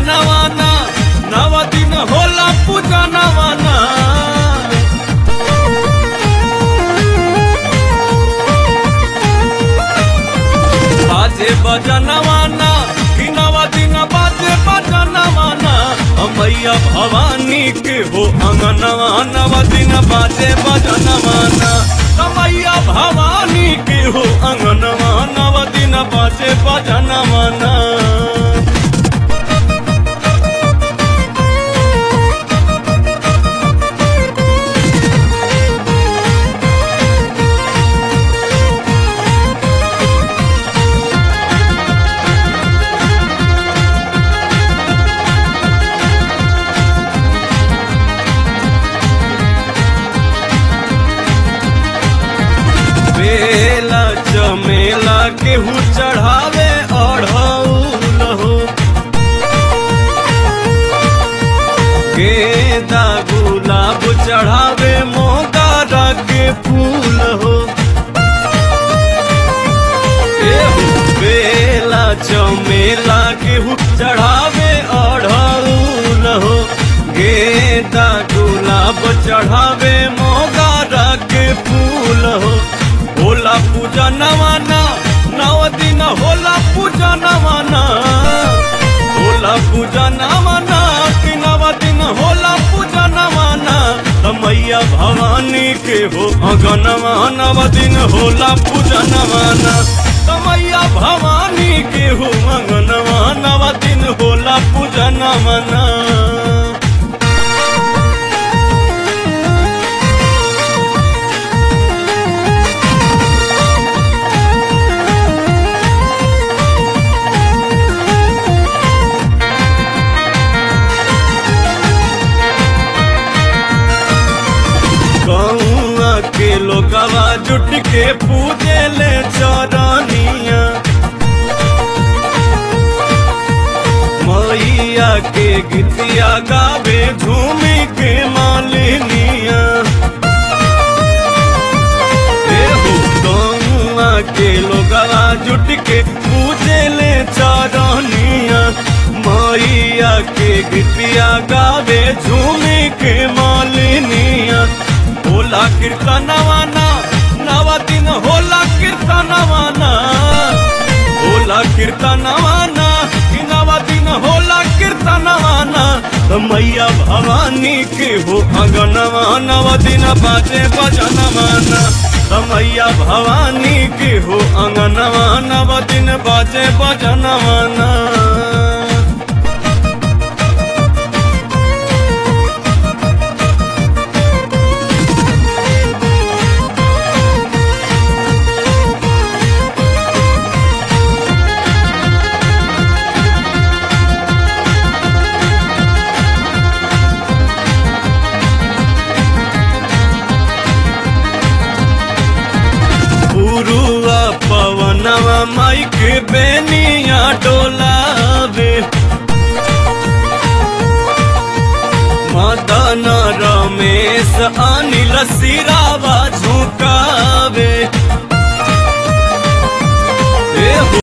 भजनवाना नव दिन होला पूजनवाना बाजे बजनवाना कि नव दिन बाजे बजनवाना मैया भवानी के हो अंगनवा नव दिन बाजे बजनवाना मैया भवानी के हो अंगनवा नव दिन बाजे बजनवाना बेला चमेला केहू चढ़ावे अढ़ौल हो गेंदा गुलाब चढ़ावे मोगारा के फूल हो एहो बेला चमेला केहू चढ़ावे अढ़ौल हो गेंदा गुलाब चढ़ावे मोगारा के फूल हो होला पूजा नवाना नव दिन होला पूजा नवाना होला पूजा नवाना कि नव दिन होला पूजा नवाना मैया भवानी के हो अगनवा नव दिन होला पूजा नवाना मैया भवानी के हो अगनवा नव दिन होला पूजा नवाना गौआ के लोगवा जुट के पूजे ले चरनिया मैया के गीतिया गावे झूमी के मालिनिया एहो गौआ के लोगवा जुट के पूजे ले चरनिया मैया के गीतिया गावे झूमी के मालिनिया होला कीर्तनवाना नव दिन होला कीर्तनवाना होला कीर्तनवाना कि नव दिन होला कीर्तनवाना तो मैया भवानी के हो अगनवा नव दिन बाजे बजनवाना तो मैया भवानी के हो अंगनवा नव दिन बाजे बजनवाना पुरुआ पवनवा माई के बेनिया डोलावे मदन रमेश अनिल सिरावा